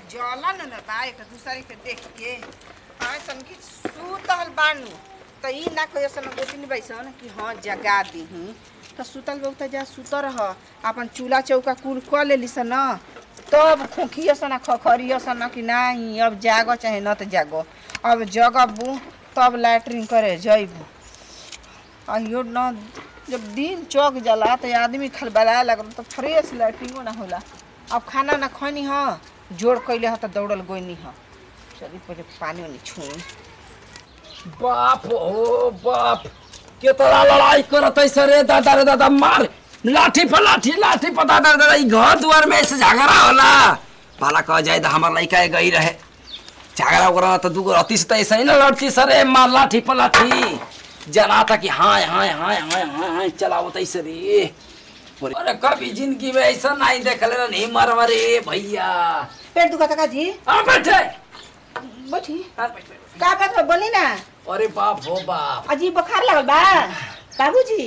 जलन न बा एक दूसरे के देख के हाँ तनकी सुतल बानू त ई ना कहियो सन गोतिन बैसन कि हाँ जगा दीही त सुतल बहुत जा सुत रह अपन चूल्हा चौका कुल क लेली सन न तब खोखियो सन खखरियो सन कि नाही अब जागो चाहे न त जागो अब जगबू तब लैट्रिन करे जइबू अहियो न जब दिन चौक जाला त आदमी खलबलाए लगल त फ्रेश लैट्रिनो ना होला अब खाना ना खैनी ह जोड़ कैले ह त दौड़ल गोइनी ह चली पहिले पानी ओनी छुई बाप हो बाप केतना लड़ाई करत है सरे दादा रे दादा मार लाठी पर लाठी लाठी पर दादा रे दादा ई घर दुआर में ऐसे झगड़ा होला भला कह जाए तो हमार लड़का गई रहे झगड़ा उगड़ा तो दूगो अति से तो ऐसे ही ना लड़ती सरे मार लाठी पर लाठी जना था कि हाँ हाँ हाँ हाँ हाँ हाँ चलावत ऐसे रे अरे कभी जिंदगी में ऐसा नहीं देखले नहीं मरवा रे भैया पेट दुखा का जी हाँ बैठे बैठी हाँ, बैठ, बैठ। का बात बा बोली ना अरे बाप हो बाप अजी बुखार लगल बा बाबूजी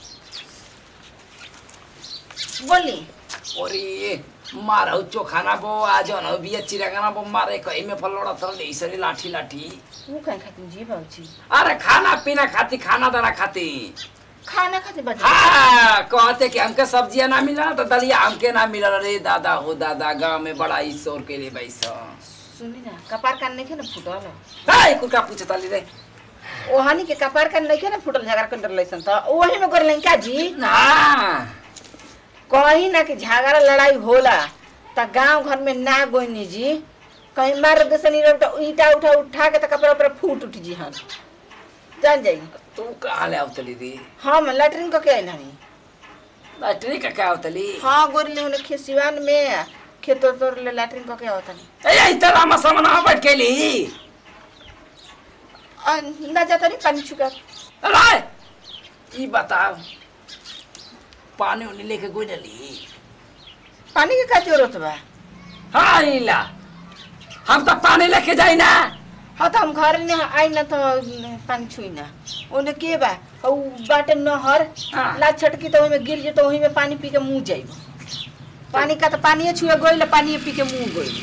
बोली ओरे मारौ चोखाना बो आज न बिया चिरागाना बो मारे कहीं में फलोड़ा तर ले इसरी लाठी लाठी वो कहीं खाती जी बाबूजी अरे खाना पीना खाती खाना दाना खाती खाना खाते बच्चे हाँ कहते कि हमके सब्जियां ना मिला तो दलिया हमके ना मिला रे दादा हो दादा गांव में बड़ा ही शोर के लिए बैसा सुनी ना कपार कान नहीं ना फुटल हाय कुका पूछे ताली रे ओहानी के कपार कान नहीं ना फुटल झगड़ा कर लैसन त ओही में कर का जी ना कहीं ना कि झगड़ा लड़ाई होला त गांव घर में ना गोइनी जी कहीं मार देसनी रे त ईटा उठा उठा के त कपड़ा ऊपर फूट उठ जी हन जान जाई तू कहाँ ले आवतली दी हम लैट्रिन को के आइना नहीं बैटरी का क्या आवतली हाँ गोरले होने खेसिवान में खेत तोड़ ले लैट्रिन को के आवता नहीं ए इतना मसा मना बैठ के ली आ, ना जाता नहीं पानी छुका अरे ई बताओ पानी उनी लेके कोई ली पानी के का जरूरत बा हाँ इला हम तो पानी लेके जाई ना हाँ तो हम घर में आई ना तो पानी छुई ना ओने के बा उ बाटे नहर हाँ। ला छटकी तो ओही में गिर जे तो ओही में पानी पी के मुंह जाइब पानी का तो पानी छुए गइल पानी पी के मुंह गइल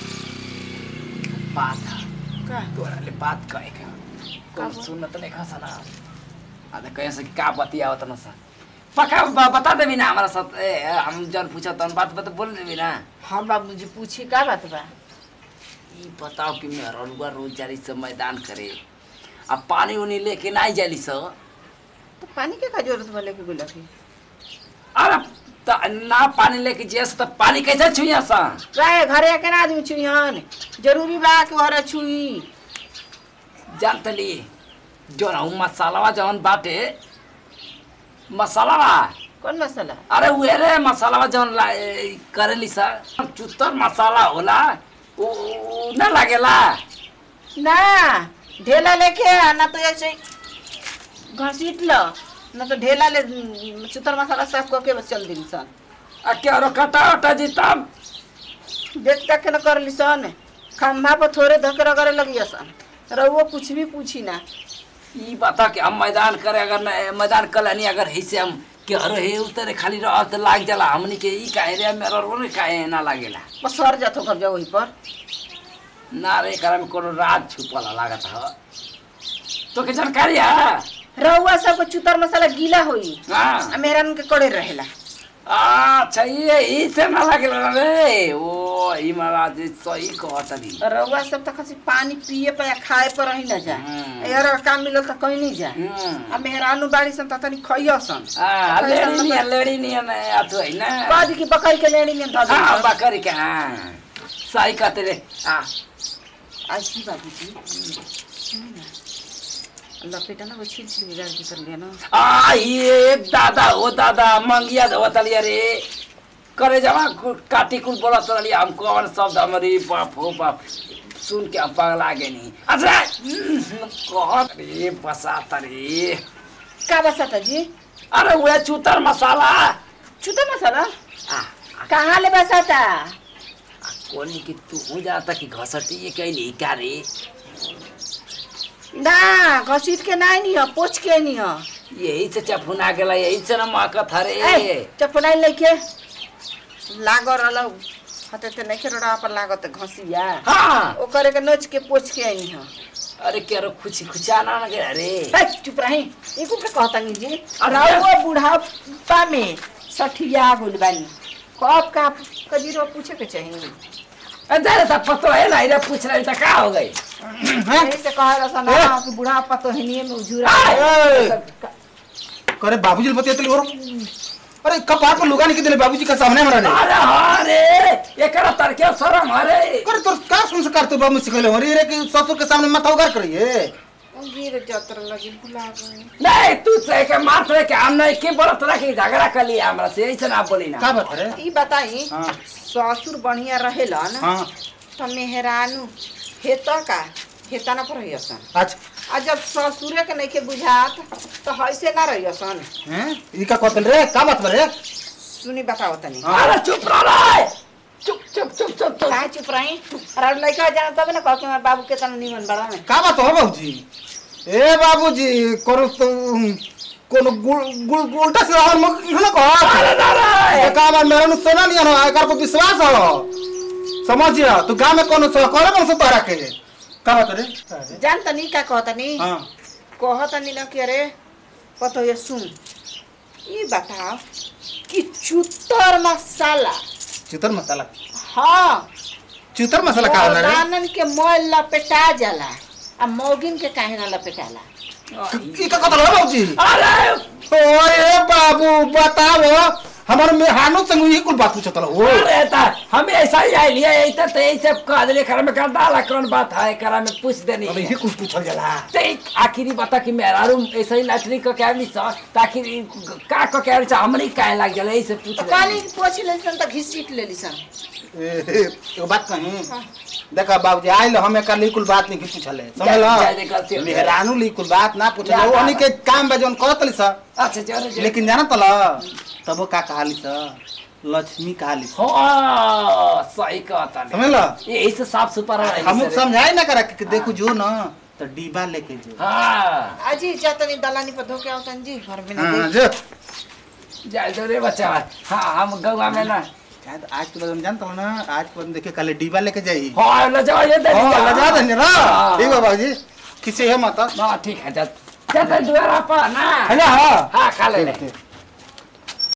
बात का तोरा ले बात कहे का कौन का सुनत नहीं खसा ना अरे कहे से कि का बतियावत न सा पक्का ब- बता देबी ना हमारा साथ ए, हम जन पूछा तन बात बता बोल देबी ना हाँ बाबूजी पूछी का बात बा ई बताओ कि मेरा रुआ रोज जारी से मैदान करे अब पानी उनी लेके नहीं जाली सो तो पानी के का जरूरत बा लेके गुला की अरे त ना पानी लेके जैसे तो पानी कैसे छुइया सा राय घरे के ना आदमी छुई हन जरूरी बा कि घरे छुई जानतली जो ना उ मसालावा जवन बाटे मसालावा कौन मसाला अरे उहे रे मसालावा जवन ला ए, करेली सा चुत्तर मसाला होला उ उ ना लागेला ना ढेला लेके आ, ना तो ऐसे घसीट लो ना तो ढेला ले चुतर मसाला साफ करके बस चल दिन सन आ क्या रो कटा वटा जी तब देख देख के न कर ली सन खम्भा पर थोड़े धके रगड़े लगी सन रहुओ कुछ भी पूछी ना ई बता कि हम मैदान करे अगर न मैदान कलानी अगर है से हम के अरे हे उतरे खाली रह त लाग जाला हमनी के ई काहे रे मेरा रो ने काहे ना लागेला बस सर जातो घर जाओ वहीं पर ना रे एकरा में कोनो राज छुपल लागत ह तो के जानकारी है रहुआ सबको चुतर मसाला गीला होई हाँ आ मेहरान के कड़े रहेला अच्छा ये ई से ना लागेला रे ओ ई महाराज सही कहत दी रहुआ सब तो खाली पानी पिए पर या खाए पर ही ना जा हम्म। यार काम मिलल तो कहीं नहीं जा हम्म आ मेहरानू बाड़ी सन तनी खइयो सन आ खइयो सन लेडी तो निया लेडी निया ने आतो है ना बाद की बकरी के लेनी में धऽ हाँ दी बकरी के हाँ सही कहते रे आ अच्छी बाबू जी लपेटा ना वो छील छील के गाड़ी कर लिया ना आ ये दादा हो दादा मंगिया धोतलिया रे करे जमा काटी कुल बोला तलिया हम कौन शब्द हमारी बाप हो बाप सुन के हम पगला गए नहीं अच्छा कहत रे बसात रे का बसाता जी अरे वह चूतर मसाला छुटा मसाला आ कहाँ ले बसाता कोनी की तू हो जाता कि घसटी ये कैली का रे ना घसीट के नहीं नहीं हो पोछ के नहीं हो यही से चफुना गेला यही से ना माकत हरे ए चपड़ाई लेके लागो रहल हते ते नहीं रोड़ा पर लागत घसिया हाँ ओकरे के नोच के पोछ के आनी हां अरे केरो खुची खुचाना न गया रे ए, चुप रही इको के कहता नहीं जी अरे राउआ बुढ़ापा में सठिया गुल बानी कब का कजीरो पूछे के चाहिए अरे तो पतो है ना इधर पूछ रही था का हो गई यही से कह रहा ना कि बुढ़ापा तो हिनिए में उजुरा ए! करे बाबूजी बतिया तली और अरे कपार पर लुगा नहीं दिले बाबूजी के सामने मरा रे अरे हाँ रे एकरा तरके शरम अरे करे तोर का संस्कार तो बाबू सिखले हो रे कि ससुर के सामने माथा उगार करिए गिर जतर लगी बुला गई नहीं तू से के मार रे के हम नहीं के बोलत रहा कि झगड़ा कर लिया हमरा से ऐसे ना बोली ना का बात रे ई बताई हाँ। ससुर बढ़िया रहेलन हां तो मेहरानू हेता का हेता ना पर रहियसन अच्छा आ जब ससुरे के नहीं के बुझात तो हैसे ना रहियसन हैं ई का कहतल रे का बात बा रे सुनी बताओ तनी हाँ। अरे चुप रह रे चुप चुप चुप चुप चुप काहे चुप रही अरे लड़का जाना तब ना कह के हमारे बाबू के तना निमन बड़ा में का बात हो बाबूजी ए बाबूजी करो तो कोनो गुल गुल उल्टा से और मुख न कह अरे ना रे का बार मेरे नु सोना नहीं आनो एकर पर विश्वास हो समझिया तू गांव में कोनो सो करे मन से तोरा के का बात रे जान तनी का कहतनी हां कहतनी ना कि अरे कतो ये सुन ई बताओ कि चुतर मसाला चितर मसाला हाँ चितर मसाला का होला रे दानन के मोल लपेटा जाला आ मौगिन के काहे ना लपेटाला ई का कहतल हो बाबूजी अरे ओए बाबू बताओ हमार मेहानो संग ई कुल बात पूछतल हो अरे ता हम ऐसा ही आई लिया ऐसा तो ऐसे कह दिले कर में कर डाला कौन बात है करा में पूछ देनी अबे ये कुल पूछल जाला ते आखिरी बता कि मेरा रूम ऐसा ही लैटरिन को क्या नहीं सा ताकि का को क्या चा हमनी काहे लाग जाला ऐसे पूछ तो ले काली पोछ लेसन त घिसीट लेली सन ए ए, एगो बात कही देखा बाबूजी आइल हमें कल ई कुल बात नहीं पूछले समझ जाए दे गलती हो लो गई। मेहरानू ली कुल बात ना ना, पूछले ना, ओनी ना। के काम बा जोन कहतली सा अच्छा चलो चलो लेकिन जाना तल तब का कहाली सा लक्ष्मी कहाली सा हाँ सही कहता नहीं समझ लो ये ऐसे साफ सुथरा है हम सर। समझाई ना करा कि देखो जो ना तो डिब्बा लेके जो हाँ अजी जतनी दलानी पर धोके आवतन जी घर में ना हाँ, दे जो जाए दो रे बच्चा हाँ हम गौवा में ना शायद आज के बाद हम जानता हूँ ना आज के बाद देखे कल डिब्बा लेके जाई हाँ ले जाओ ये दे हाँ, दीजिए। लजा देंगे ना हाँ, ठीक है बाबूजी किसी है माता हाँ ठीक है जा जाते द्वारा पर ना है ना हाँ हाँ खा ले ठीक, ठीक।